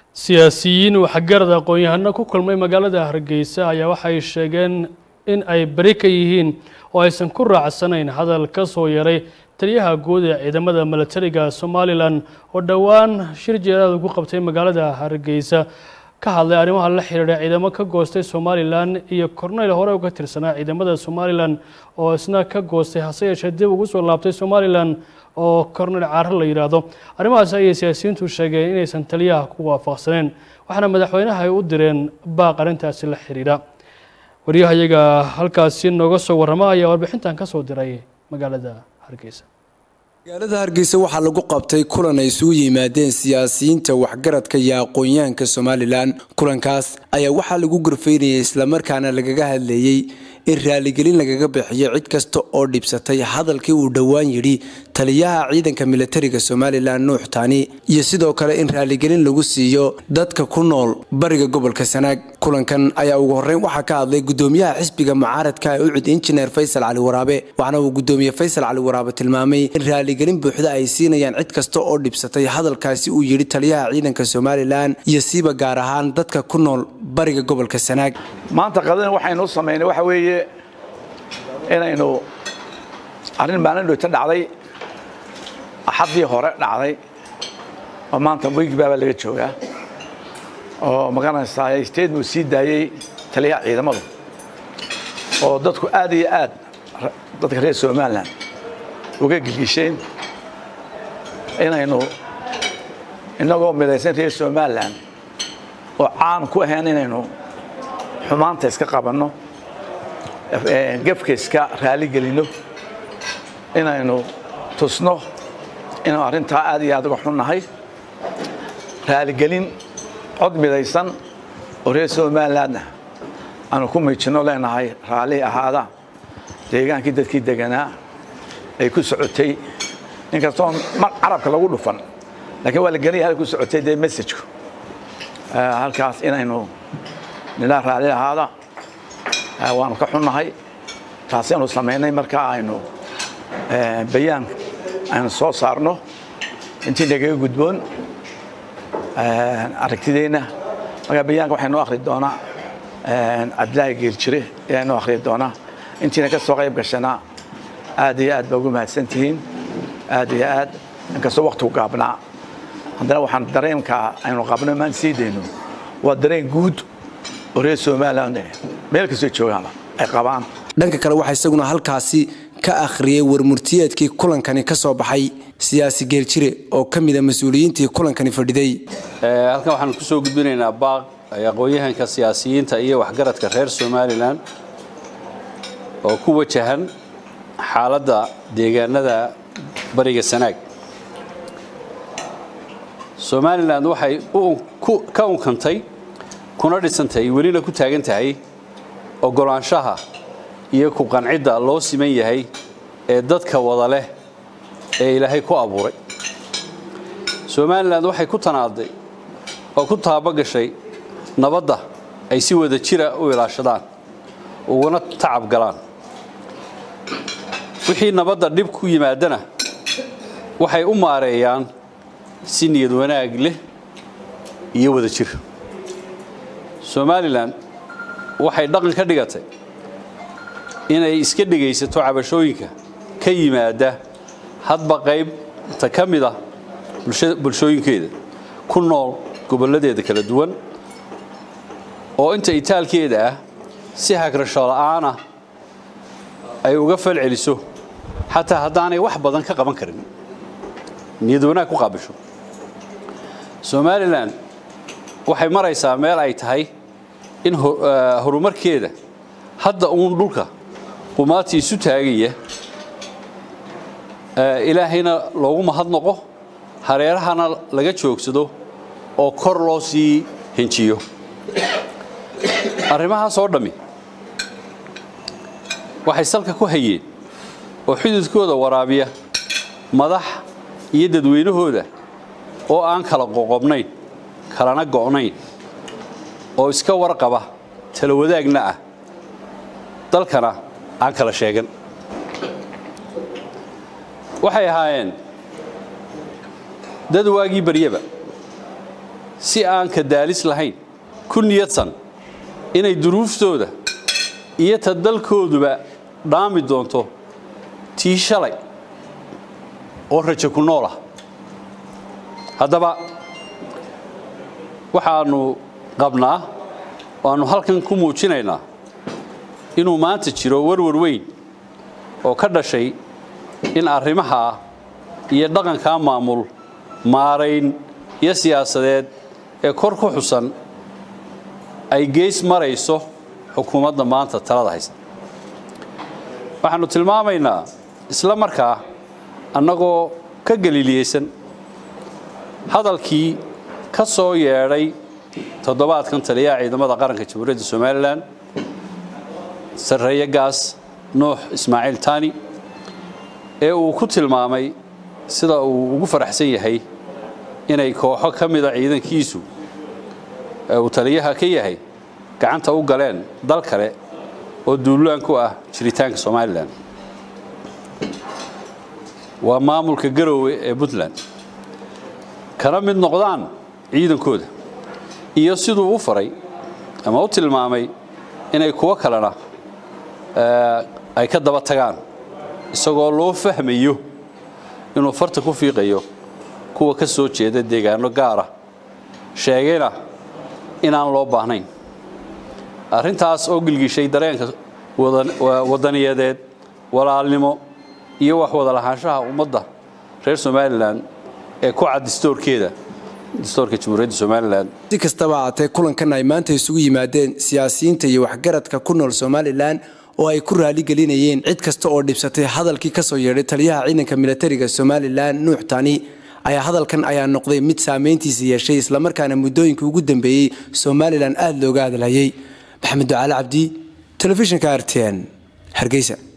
siyaasiyiin waxgarad aqoon-yahano ku kulmay magaalada hargeysa ayaa waxay sheegeen in ay beri ka yihiin oo aysan ku raacsanayn hadal ka soo yaray taliyaha guud ee ciidamada milatariga somalilan oo dhowaan shir jeeraad ugu qabtay magaalada hargeysa ka hadlay arrimaha la xiriira ciidamo ka goostay somalilan iyo korneyl hore uga tirsanaa ciidamada somalilan oo isna ka goostay hase yeeshee dib ugu soo laabtay somalilan oo korneyl caaro la yidhaahdo arrimahaas ayay siyaasiyiintu sheegeen inaysan taliyaha ku waafaqsaneen waxaana madaxweynaha ay u direen baaq arrintaasi la xiriira waryahayaga halkaasi nooga soo warrama ayaa warbixintan ka soo diray magaalada hargeysa magaalada hargeysa waxaa lagu qabtay kulan ay isugu yimaadeen siyaasiyiinta waxgaradka iyo aqoon-yahanka somalilan kulankaas ayaa waxaa lagu gorfaynayay islamarkaana lagaga hadlayey in raaligelin lagaga bixiyo cid kasta oo dhibsatay hadalkii uu dhowaan yidhi taliyaha ciidanka milatariga somalilan nuux taani iyo sidoo kale in raaligelin lagu siiyo dadka ku nool bariga gobolka sanaag kulankan ayaa ugu horreyn waxaa ka hadlay gudoomiyaha xisbiga mucaaradka ee ucud injineer faysal cali waraabe waxaana uu gudoomiye faysal cali waraabe tilmaamay in raaligelin buuxda ay siinayaan cid kasta oo dhibsatay hadalkaasi uu yidhi taliyaha ciidanka somalilan iyo siiba gaar ahaan dadka ku nool bariga gobolka sanaag maanta qadana waxaynu u samaynay waxa weeye inaynu arrin maalin dhowta dhacday axaddii hore dhacday oo maanta wigbaabaa laga joogaa oo magaranaysaa statement sii daayey taliyaha ciidamadu oo dadku aad iyo aad dadka reer somalilan uga gelgisheen inaynu innagoo midaysan reer somalilan oo caan ku ahayn inaynu xumaanta iska qabanno gefka iska raaligelinno inaynu tusno inuu arrintaa aad iyo aad uga xunnahay raaligelin cod midaysan oo reer somalilandna aanu ku miijinno leenahay raalli ahaada deegaankii dadkii deganaa ay ku socotay inkastoo mar carabka lagu dhufan laakiin waa la gelaya halka ku socotay dee messajku halkaas inaynu nilaa raalli ahaada waanu ka xunnahay taasi aynu samaynay markaa aynu bayaan aynu soo saarno intii nagaga gudboon aragtideenna markaa bayaanka waxay noo akhri doonaa cabdilaahi geeljire ayaa noo akhri doonaa intiina ka soo qayb gashana aad iyo aad baa ugu mahadsan tihiin aad iyo aad inkastoo waktigu gaabnaa haddana waxaan dareenka aynu qabno maan sii dayno waa dareen guud oo reer somaliland meel kastoo joogaanba ay qabaan dhanka kale waxaa isaguna halkaasi ka akhriyey warmurtiyeedkii kulankani ka soo baxay siyaasi geeljire oo ka mida mas-uuliyiintii kulankani fadhiday halkan waxaanu ku soo gudbinaynaa baaq ay aqoon-yahanka siyaasiyiinta iyo waxgaradka reer somalilan oo ku wajahan xaaladda deegaanada bariga sanaag somalilan waxay ka unkantay kuna dhisantay welina ku taagan tahay oggolaanshaha iyo ku qancidda loo siman yahay ee dadka wada leh ee ilaahay ku abuuray somalilan waxay ku tanaaday oo ku taabagashay nabadda ay si wada jira u ilaashadaan uguna tacab galaan wixii nabadda dhib ku yimaadana waxay u maareeyaan si niyad wanaag leh iyo wada jir somalilan waxay dhaqan ka dhigatay inay iska dhegaysato cabashooyinka ka yimaada hadba qaybta ka mid ah bulshooyinkeeda ku nool gobolladeeda kala duwan oo inta itaalkeeda ah si hagrasho la'aana ay uga fal celiso xataa haddaanay wax badan ka qaban karin niyad wanaag ku qaabisho somalilan waxay maraysaa meel ay tahay in horumarkeeda hadda uun dhulka qumaati isu taagaya ilaahayna loogu mahadnoqo hareerahana laga joogsado oo kor loo sii henjiyo arrimahaas oo dhammi waxay salka ku hayeen oo xududkooda waraabiya madax iyo dadweynahooda oo aan kala qoqobnayn kalana go'nayn oo iska warqaba tala wadaagna ah dalkana aan kala sheegan waxay ahaayeen dad waagii baryaba si aan ka daalis lahayn ku niyadsan inay duruuftooda iyo ta dalkooduba dhaami doonto tii shalay oo rajo ku nool ah haddaba waxaannu qabnaa waannu halkan ku muujinaynaa inuu maanta jiro warwar weyn oo ka dhashay in arrimahaa iyo dhaqankaa maamul maarayn iyo siyaasadeed ee kor ku xusan ay geys marayso xukuumadda maanta talada haysta waxaannu tilmaamaynaa isla markaa annagoo ka galiliyeysan hadalkii ka soo yeedhay toddobaadkan taliyaha ciidamada qaranka jamhuuriyadda somalilan sarreeye gaas nuux ismaaciil tani ee uu ku tilmaamay sida uu ugu faraxsan yahay inay kooxo ka mida ciidankiisu ee uu taliyaha ka yahay gacanta u galeen dal kale oo duulaan ku ah jiritaanka somalilan waa maamulka garoowe ee puntland kana mid noqdaan ciidankooda iyo siduu u faray ama u tilmaamay inay kuwo kalena ay ka daba tagaan isagoo loo fahmayo inuu farta ku fiiqayo kuwa ka soo jeeda deegaano gaara sheegayna inaan loo baahnayn arrintaas oo gilgishay dareenka wadaniyadeed walaalnimo iyo wax wada lahaanshaha ummadda reer somalilan ee ku cad distoorkeeda distoorka jamhuuriyadda somalilan si kastaba haatee kulankan ay maanta isugu yimaadeen siyaasiyiinta iyo waxgaradka ku nool somalilan oo ay ku raaligelinayeen cid kasta oo dhibsatay hadalkii kasoo yeedhay taliyaha ciidanka militariga somalilan nuux tani ayaa hadalkan ayaa noqday mid saameyntiisa yeeshay islamarkaana muddooyinka ugu dambeeyey somalilan aada looga hadalhayay maxamed ducaale cabdi telefishinka r t n hargeysa